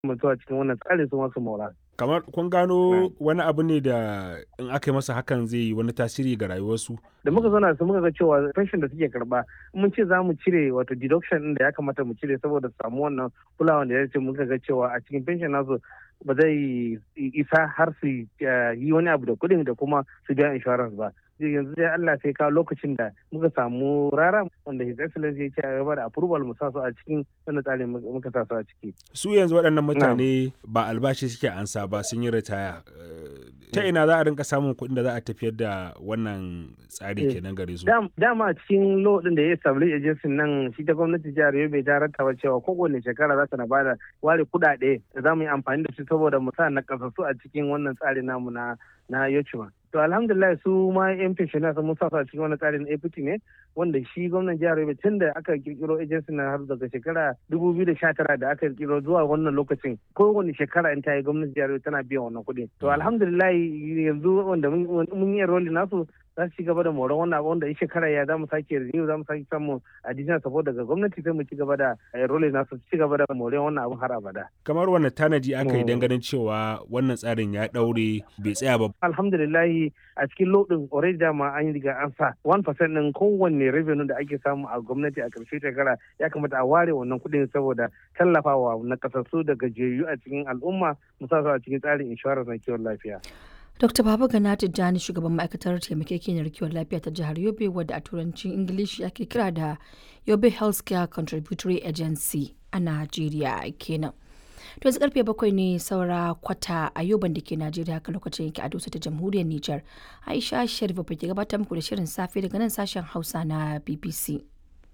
mutuwa cikin wannan tsari su masu mora. kamar kun gano wani abu ne da in aka yi masa hakan zai yi wani tasiri ga rayuwarsu da muka zauna su muka ga cewa pension da suke karba mun ce za mu cire wato deduction din da ya kamata mu cire saboda samu wannan kulawa da ya ce muka ga cewa a cikin pension nasu ba zai isa har su yi wani abu da kuɗin da kuma su biya insurance ba yanzu dai Allah sai kawo lokacin da muka samu rara wanda His Excellency ya ce a gaba da approval mu sa su a cikin wannan tsarin muka sa su a ciki. su yanzu waɗannan mutane ba albashi suke ansa ba sun yi ritaya ta ina za a rinka samun kuɗin da za a tafiyar da wannan tsari kenan gare su dama a cikin law din da ya establish agency nan shi ta gwamnati jihar Yobe ta rattaba cewa kowane shekara za ta na bada ware kuɗaɗe da za mu yi amfani da su saboda mu sa na kasassu a cikin wannan tsari namu na na Yochuma. To alhamdulillah su ma yan pensioners mun sa a cikin wani tsarin APT ne wanda shi gwamnan jihar Yobe tun da aka kirkiro agency na har daga shekara 2019 da aka kirkiro zuwa wannan lokacin kowane shekara in ta yi gwamnatin jihar Yobe tana biyan wannan kuɗi. To alhamdulillah yanzu wanda mun yi enrolling nasu za su ci gaba da moron wannan abu wanda in shekara ya za mu sake renew za mu sake samun additional support daga gwamnati sai mu ci gaba da enrolling nasu ci gaba da moron wannan abun har abada. Kamar wanne tanaji aka yi ganin cewa wannan tsarin ya daure bai tsaya ba. Alhamdulillah a cikin lodin already dama an yi riga an sa 1% din kowanne revenue da ake samu a gwamnati a ƙarshe shekara ya kamata a ware wannan kuɗin saboda tallafawa na kasassu da gajiyayyu a cikin al'umma musamman a cikin tsarin insurance na kiwon lafiya. Dr. Baba Gana Tijjani shugaban ma'aikatar taimakekeniyar kiwon lafiya ta jihar Yobe wadda a turancin Ingilishi ake kira da Yobe Healthcare Contributory Agency a Najeriya kenan. To yanzu karfe bakwai ne saura kwata a yoban da ke Najeriya haka lokacin yake a dosa ta jamhuriyar Nijar. Aisha Sharif ba ke gabatar muku da shirin safe daga nan sashen Hausa na BBC.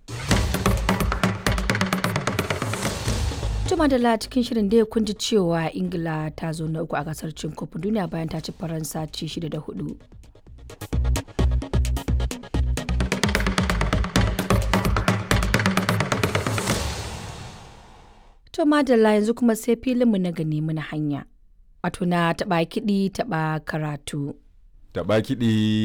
Juma da cikin shirin da kun ji cewa Ingila ta zo na uku a gasar cin kofin duniya bayan ta ci Faransa ci shida da hudu. To madalla yanzu kuma sai filinmu na gani muna hanya. Wato na taɓa kiɗi taɓa karatu. Taɓa kiɗi